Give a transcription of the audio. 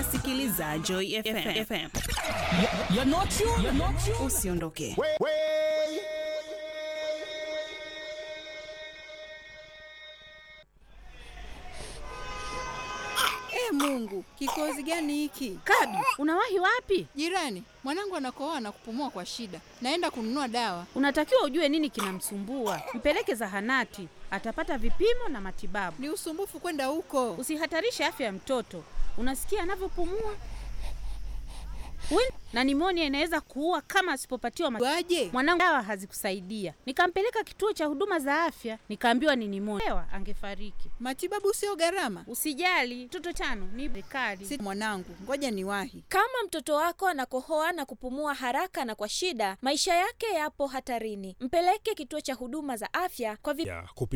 unasikiliza Joy FM. FM. You're not you. You're not you. Usiondoke. E Mungu, kikozi gani hiki? Kabi, unawahi wapi? Jirani, mwanangu anakohoa na kupumua kwa shida. Naenda kununua dawa. Unatakiwa ujue nini kinamsumbua, mpeleke zahanati, atapata vipimo na matibabu. Ni usumbufu kwenda huko. Usihatarishe afya ya mtoto. Unasikia anavyopumua? Wen- na nimonia inaweza kuua kama asipopatiwa matibabu. Waje? Mwanangu dawa hazikusaidia, nikampeleka kituo cha huduma za afya, nikaambiwa ni nimonia. Ewa, angefariki. Matibabu sio gharama. Usijali, mtoto tano ni serikali. Si mwanangu, ngoja niwahi. Kama mtoto wako anakohoa na kupumua haraka na kwa shida, maisha yake yapo hatarini. Mpeleke kituo cha huduma za afya kwa vi ya kupi